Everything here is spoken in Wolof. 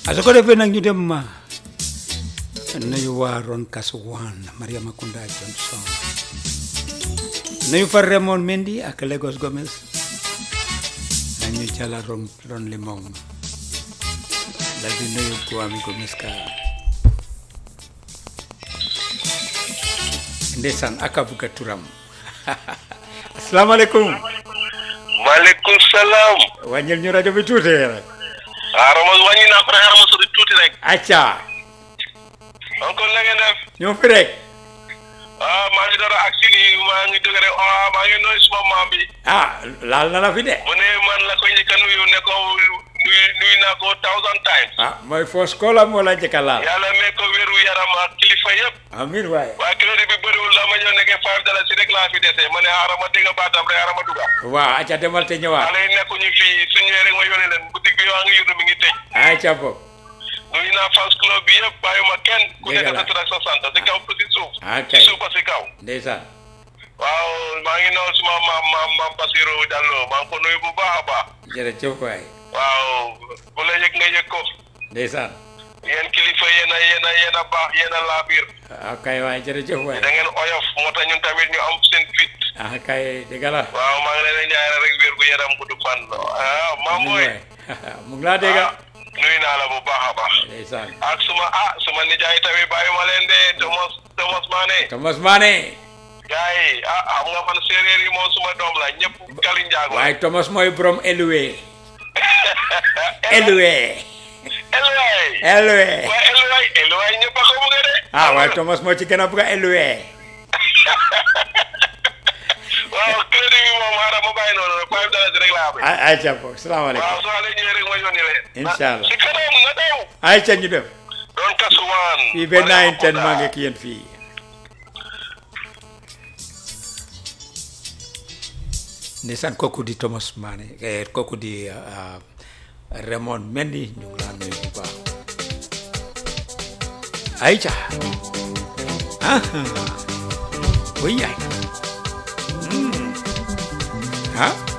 a su ko defee nag ñu dem ma nuyu waa Ron Kasuwan Mariama Kunda Johnson nuyu fa Raymond Mendy ak Lagos Gomez nañu jala ron ron limong dal di nuyu Kwame Gomez ka ndeysaan aka buga turam asalaamaaleykum maaleykum salaam. wàññil ñu rajo bi tuuti rek xaaral ma wàññi naa ko rek xaaral ma sori tuuti rek. acca encore na ngeen def. ñoo fi rek ah maa ngi door a agsi nii maa ngi dëgg rek ah maa ngi nuyu suma maam bi. ah laal na la fi de mu ne man la ko njëkk a nuyu ne ko nuyu nuyu naa ko thousand times. ah mooy foos koola moo la njëkk a laal yàlla may ko wéru yaram ak kilifa yëpp. amiin waaye waa crédit bi bëriwul la ma ñëw nekkee five dollars rek laa fi dese ma ne xaaral ma dégg baatam rek xaaral ma dugga. waaw acca demal te ñëwaat xale yi nekkuñu fii su ñëwee rek ma yónnee leen boutique bi waa ngi yónni mi ngi tëj. acca bopp nuyu naa fans club bi yëpp bàyyuma kenn. ku Dëgg nekk la. sa tur ak sa sant si kaw si suuf. ok si suuf ba si kaw. ndeysaan waaw maa ngi noonu suma maam maam maam Basirou Diallo maa ngi ko nuyu bu baax a baax. jërëjëf waay waaw bu la yëg nga yëg ko. ndeysaan yéen kilifa yéen a yéen a yéen a baax yéen a laabiir. ah kay waay jërëjëf waay da ngeen oyof moo tax ñun tamit ñu am seen fit. ah kay dëgg la waaw maa ngi leen di ñaanal rek wér gu yaram gudd fan. ah maam amiin mooy. waay mu ngi laa dégg ah nuyu naa la bu baax a baax. ndeysaan ak suma ah suma nijaay tamit bàyyi ma leen de Thomas Thomas Mané. Thomas Mané gars yi ah xam nga man séeréer yi moom suma doom la ñëpp Kali Njaago. waaye Thomas mooy borom éluwe éluwe Elway. éluwe waaye Elway Elway ñëpp a ko bëgg de. ah waaye Thomas moo ci gën a bëgg a éluwe waaw crédit bi moom xaaral ma bàyyi noonu rek five dollars rek laa amee. ay ayca boog salaamaaleykum waaw soo leen ñëwee rek ma yónni leen. Incha allah. si kanam na daw. ayca ñu dem doon kasuwaan. fii ba nine ten maa ngi ak yéen fii ndeysaan kooku di Thomas Mané eh, kooku di ah, Raymond Mendy ñu ngi laa nuyu bu baax ayca ah oui yaay Hmm. ah